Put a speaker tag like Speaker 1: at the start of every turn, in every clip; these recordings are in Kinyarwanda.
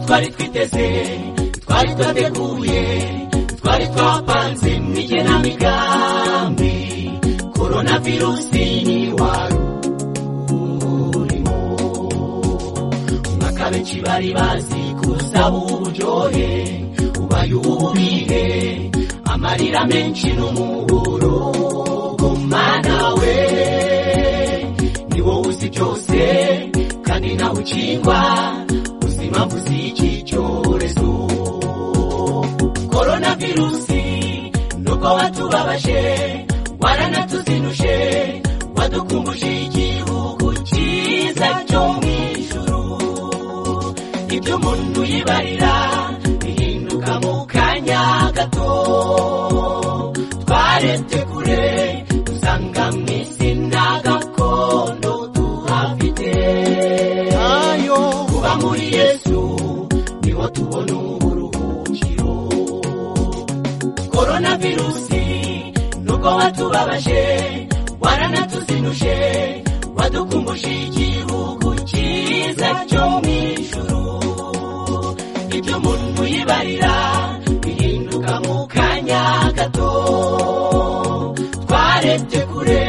Speaker 1: twari twiteze twari twateguye twari twapanze mu igenamigambi korona virusi ni wari urimo umwaka benshi bari bazi kuza uburyohe ubaye ububihe amarira menshi n'umuburo gumana we ni wowe uzi byose kandi nawe ukingwa uzi impamvu z'iki cyorezo korona virusi nuko watubabaje waranatuzinuje wadukumbuje igihugu cyiza cyo mu ijuru ibyo umuntu yibarira bihinduka mu kanya gato twarete kure dusanga mu isi nta gakondo tuhafite ayo kuba muri yesu niho tubona uburuhukiro korona virusi nuko watubabaje waranatuzinuje wadukumbuje igihugu cyiza cyo mu ijuru ibyo umuntu yibarira bihinduka mu kanya gato twarebye kure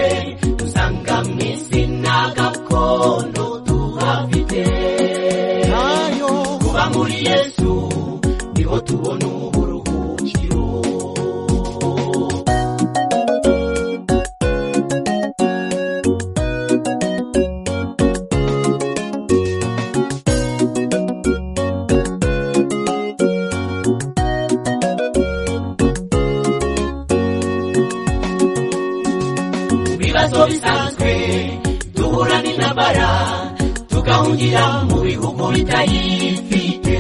Speaker 1: dusanga mu isi nta gakondo tuhafite ayo kuba muri yesu niho tubona uburuhukiro ibibazo bisanzwe duhura n'intambara tugahungira mu bihugu bitayifite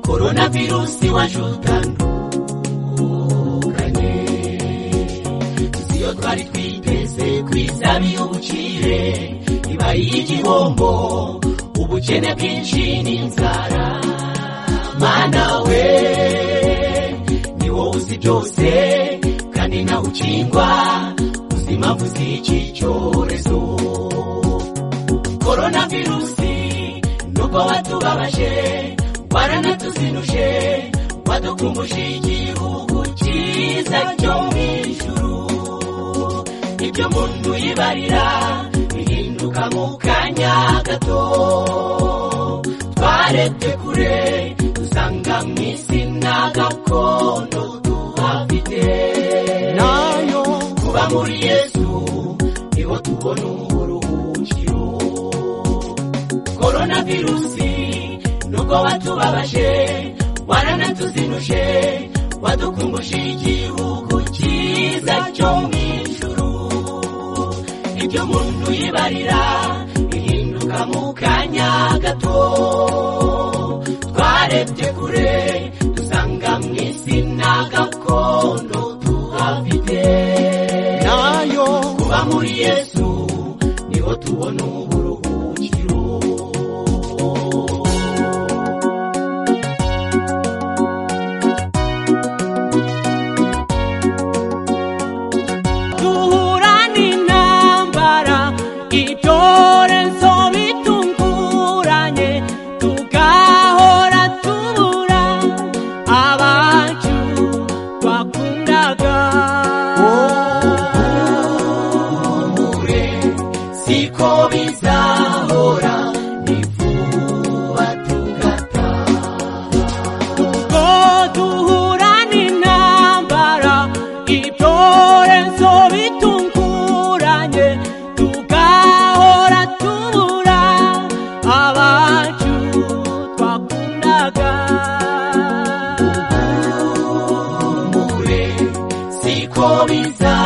Speaker 1: korona virusi waje utandukanye si yo twari twiteze kwiza y'ubukire ibaye igihombo ubukene bwinshi n'inzara mana we ni wowe uzi byose kandi nawe ukingwa uzi impamvu z'iki cyorezo korona virusi nuko watubabaje waranatuzinuje wadukumbuje igihugu cyiza cyo mu ijuru ibyo umuntu yibarira bihinduka mu kanya gato twarebye kure dusanga mu isi nta gakondo tuhafite nayo kuba muri yesu niho tubona uburuhukiro korona virusi nuko watubabaje waranatuzinuje wadukumbuje igihugu cyiza cyo mu ijuru ibyo umuntu yibarira bihinduka mu kanya gato twarebye kure dusanga mu isi nta gakondo tuhafite nayo kuba muri yesu niho tubona uburuhukiro duhura n'intambara ibyorezo bitunguranye tugahora tubura abacu twakundaga kure siko bizahora ni vuba tugataha
Speaker 2: ubwo duhura n'intambara ibyorezo bitunguranye tugahora tubura abacu twakundaga
Speaker 1: mure siko biza